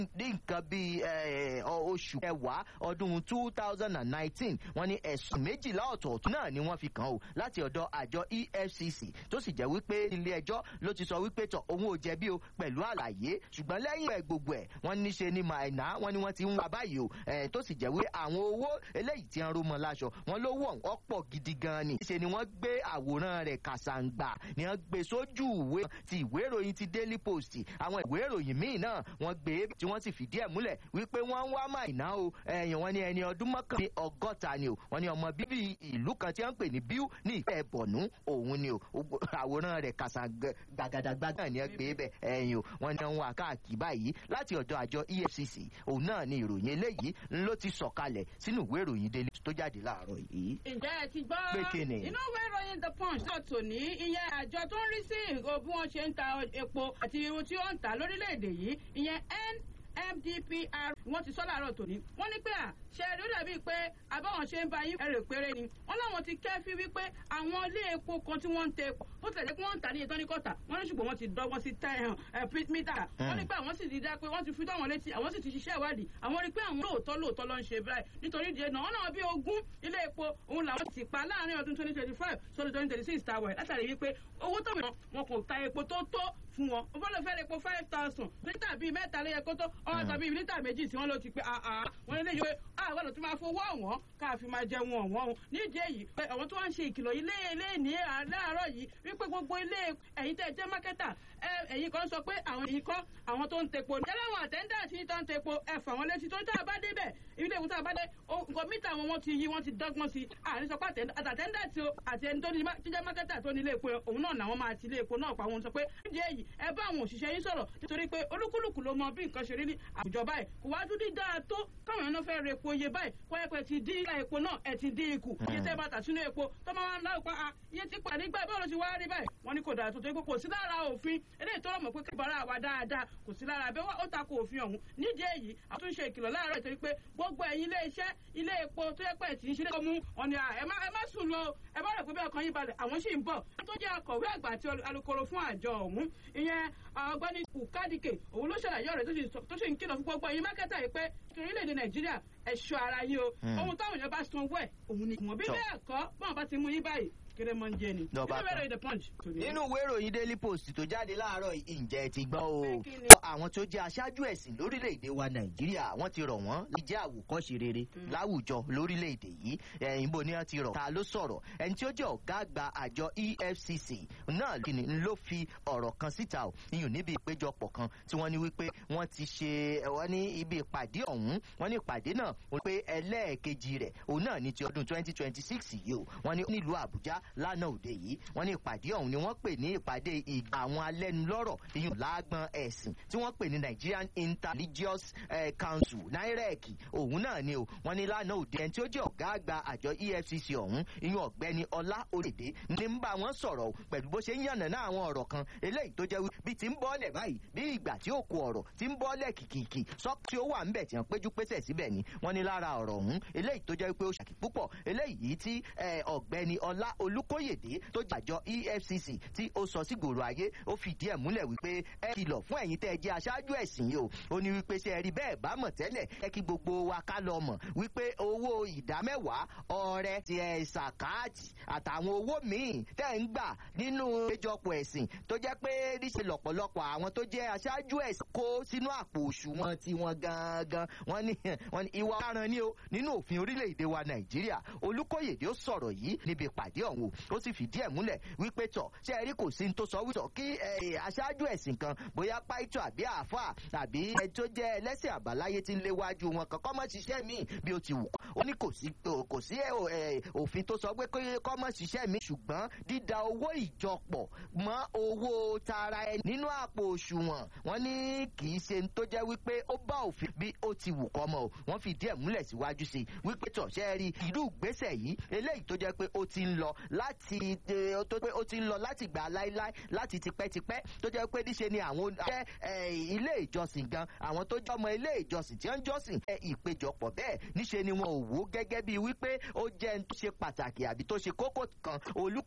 ní nǹkan bíi oṣù kẹwàá ọdún two thousand and nineteen wọ́n ní ẹ̀sùn méjìlá ọ̀tọ̀ọ̀tọ̀ náà ni wọ́n fi kàn ó láti ọ̀dọ̀ àjọ efcc tó sì jẹ́ wípé ilé ẹjọ́ ló ti sọ wípé tọ̀ òun ò jẹ̀bi o pẹ̀lú àlàyé ṣùgbọ́n lẹ́yìn ẹ̀ gbogbo ẹ̀ wọ́n ní ṣe ni màìná wọ́n ní wọ́n ti ń wá báyìí o tó sì jẹ́ wípé àwọn owó eléyìí ti ń rú mọ́ láṣọ wọ́n ló wọ̀ ọ́ pọ̀ gidi gan ni ṣe ni wọ́n gbé àwòrán rẹ̀ kàṣàǹgbà ni wọ́n gbé sójú ìwé ti ìwé ìròyìn ti daily post àwọn ìwé ìròyìn míì náà wọ́n gbé tí wọ́n sì fìdí ẹ̀ múlẹ̀ wípé wọ́n ń wá màìná o ẹ̀yìn wọn ní ẹni ọdún mọ́kànlé ọgọ́ta ni o wọ́n ní ọmọ bíbí ìlú kan tí wọ́n ń pè ní bíú ní ìpẹ́ bọ̀nú òun ni o àwòrán rẹ̀ kàṣà gbàgàdàgbàgà ni wọ́n gbé bẹ̀ ẹ̀yìn o wọ́n ní wọ́n káàkiri báyìí láti ọ̀dọ̀ àjọ efcc òun náà ni ìròyìn eléyìí ló ti sọ̀kalẹ̀ sínú ìwé ìròyìn daily tó jáde láàárọ̀ yìí. ǹjẹ́ ẹ ti gbọ́ pé kíni. inú ìwé ìròyìn the punch náà tò ní ìyẹn àjọ tó ń rí sí ìgò bí wọ́n ṣe ń ta epo àti irun tí ó ń tà lórílẹ̀‐èdè yìí ìyẹn nmdpr wọ́n ti sọ láàárọ̀ tòní wọ́n ní pé à ṣe rí ó dàbí pé àbáwọn ṣe ń ba yín ẹrè péré ni wọ́n láwọn ti kẹ́fí wípé àwọn ilé epo kan tí wọ́n ń tẹ epo bó tẹ̀lé pé wọ́n ń tà ní ìtọ́ ní kọ́tà wọ́n ní ṣùgbọ́n wọ́n ti dọ́gbọ́n sí tẹ́ mítà wọ́n ní pé àwọn sì ti dá pé wọ́n ti fi dáwọn létí àwọn sì ti ṣiṣẹ́ ìwádìí àwọn rí pé àwọn lóòótọ́ lóòótọ́ ló ń ṣe báyìí nítorí ìdíje náà wọ́n náà bí ogún ilé epo òun làwọn ti pa láàrin ọdún twenty twenty five sórí twenty twenty six tàwẹ̀ látàrí wípé owó tó wọ̀ wọn kò ta epo tó tó fún wọn ó fọ́lọ́ fẹ́ epo five thousand lítà bíi mẹ́ta ló yẹ kó tó ọ̀hún tàbí lítà méjì tí wọ́n ló ti pé àà wọ́n lé yìí àwọn ọ̀nà tó máa fowó ọ̀wọ́n ká fi máa jẹun ọ̀wọ́n o nídìí èyí pé àwọn tó wá ń ṣe ìkìlọ̀ ilé ilé ní láàárọ̀ yìí wípé gbogbo ilé ẹ̀yin tẹ́ jẹ́ mákẹ́tà ẹ̀yin kan sọ pé àwọn èyí kọ́ àwọn tó ń tepo ní. ẹlẹ́wọ̀n àtẹ́ńdàtì tó ń tepo ẹ fà wọ́n létí tó ń tá a bá débẹ̀ ilé ìwé tá a bá dé nǹkan mítà wọn wọ́n ti yí wọ́n ti dọ́gbọ́n sí i àní sọ pé àtẹ́ńdàtì o àti ẹni tó ní jíjẹ́ mákẹ́tà tó ní ilé epo òun náà làwọn máa ti ilé epo náà pa wọn sọ pé nídìí èyí ẹ bá àwọn òṣìṣẹ́ yín sọ̀rọ̀ nítorí pé olúkúlùkù ló mọ bí nǹkan ṣe rí ní àwùjọ báyìí kò wá dúdú dáa tó káwọn èèyàn fẹ́ re epo iye báyìí kó ẹ pé ti dín ilé epo náà ẹ ti dín ikù iye tẹ́ bá tà sínú epo tó máa ń láwùpá a iye tí pàdé gbà báwo ló ti wá rí báyìí wọ́n ní kò dáa tó tó kò sí lára òfin eléyìí tó rọ̀ mọ́ pé kíbọ̀rọ̀ àwa dáadáa kò sí lára abẹ́ ó ta ko òfin ọ̀hún nídìí èyí àtúnṣe ìkìlọ̀ láàárọ̀ ìtorí pé gbogbo ẹ̀yin ilé iṣẹ́ ilé epo tó yẹ pé tí ń ṣe lé mú ọ̀nì ẹ má sùn lọ ẹ má rẹ̀ pé bẹ́ẹ̀ kan yín balẹ̀ àwọn sì ń bọ̀ tó jẹ́ akọ̀wé àgbà àti alukoro fún àjọ ọ̀hún ìyẹn ọgbẹ́ni ukadike òun ló ṣàlàyé ọ̀rẹ́ tó sì ń kìlọ̀ fún gbogbo ẹ̀yin mákẹ́tà yìí pé orílẹ̀-èdè nàìjíríà ẹ̀ṣọ́ ara yín o ohun táwọn èèyàn bá san owó ẹ̀ òun ni ìwọ̀n bí bẹ́ẹ̀ kọ́ bọ́n bá ti mú yín báyìí kéré mọ́ ń jẹ ni. Lọ bá nínú ìwé ìròyìn the punch. nínú ìwé ìròyìn daily post tó jáde láàárọ̀ ǹjẹ́ ti gbọ́ o àwọn tó jẹ́ aṣáájú ẹ̀sìn lórílẹ̀‐èdè wa nàìjíríà wọ́n ti rọ̀ wọ́n lè jẹ́ àwòkọ́ṣe rere láwùjọ lórílẹ̀‐èdè yìí ẹ̀yìn bò ní wọ́n ti rọ̀ ta ló sọ̀rọ̀ ẹni tí ó jẹ́ ọ̀gá àgbà àjọ efcc náà kìnnì ló fi ọ̀rọ̀ kan síta o iyùn níbi ìpéjọpọ̀ kan tí wọ́n ní wípé wọ́n ti ṣe wọ́n ní ibi ìpàdé ọ̀hún wọ́n ní ìpàdé náà wọ́n pé ẹlẹ́ẹ̀kejì rẹ̀ òun náà ní ti ọdún twenty twenty six yìí o wọ́n ní nílùú àbújá lánàá òde yìí wọ́n ní ìpàdé ọ̀hún ni wọ́n pè ní ìpàdé ìgbà àwọn alẹ́nulọ́rọ̀ iyùn lágbọn ẹ̀sìn tí wọ́n pè ní nigerian interreligious eh, council nairec òun náà ni o wọ́n ní lánàá òde ẹni tí ó jẹ́ ọ̀gá àgbà àjọ efcc ọ̀hún iyùn ọ̀gbẹ́ni ọlá òrèdè ní ń bá wọn sọ̀rọ̀ pẹ̀lú bó ṣe ń yànnà náà àwọn ọ̀rọ̀ kan eléyìí tó jẹ́ bí ti ń bọ́ọ̀lẹ̀ báyìí bí ìgbà tí ó kó ọ̀rọ̀ ti ń bọ́ọ̀lẹ̀ kìkìkì sọ tí ó wà ńbẹ̀ tí wọ́n péjú pésẹ̀ síbẹ̀ ni wọ́n ní lára ọ̀rọ̀ ọ̀hún eléyìí tó jẹ́ pé ó ṣàkí púpọ̀ eléyìí tí ọ̀gbẹ́ni ọlá olúkóyèdè tó jàjọ efcc tí ó sọ sí gbòòrò ayé ó fìdí ẹ̀ múlẹ̀ wípé ẹ kìlọ̀ fún ẹ̀yin tẹ́ ẹ jẹ́ aṣáájú ẹ̀sìn yìí o ó ní wípé ṣe ẹ rí bẹ́ẹ̀ bá mọ̀ tẹ́lẹ̀ ẹ kí gbogbo wa ká lọ mọ̀ wípé owó ìdámẹ́wàá ọrẹ ti ẹ̀ sàkáàtì àtàwọn owó míì tẹ́ ń gbà nínú ìjọpọ̀ ẹ̀sìn tó jẹ́ pé níṣe lọ̀pọ̀lọpọ̀ àwọn tó jẹ́ aṣáájú ẹ̀sìn kó sínú àpò òṣùwọ̀n tiwọn gangan wọ́n ní wọ́n ní ìwà ọ̀daràn ni o nínú òfin orílẹ̀-èdè wa nàìjíríà olùkóyèdè ó sọ̀rọ̀ yìí níbi ìpàdé ọ̀hún ó sì fìdí ẹ̀ múlẹ̀ wípé tọ̀ ṣé ẹ rí kò sí ní tó sọ wítọ̀ kí aṣáájú ẹ̀sìn kan bóyá pàìtọ́ àbí àáfà àbí ẹ tó jẹ́ ẹlẹ́sìn àbáláyé tí ń léwájú wọn kankan mọ́ ṣiṣẹ́ míì bí ó ti wù ó ní kò sí kò sí òfin tó sọ pé kọ́ mọ́ ṣiṣẹ́ míì ṣùgbọ́n dídá owó ìjọpọ̀ mọ́ owó tara ẹni nínú àpò òṣùwọ̀n wọn ní kì í ṣe tó jẹ́ wípé ó bá òfin bí ó ti wù kọ́ mọ́ o wọ́n fìdí ẹ̀ múlẹ̀ síwájú sí i wípé tọ̀ ṣẹ́ rí irú ìgbésẹ̀ yìí eléyìí tó jẹ́ pé ó ti ń lọ láti tó pé ó ti ń lọ láti gbà láíláí láti tipẹ́tipẹ́ tó jẹ́ pé níṣe ni àwọn jẹ́ ilé ìjọsìn gan àwọn tó jọmọ ilé ìjọsìn tí wọ́n ń jọ́sìn ẹ ìpéjọpọ̀ bẹ́ẹ̀ níṣe ni wọn ò wò gẹ́gẹ́ bíi wípé ó jẹ́ tó ṣe pàtàkì àbí tó ṣe kókó kan olú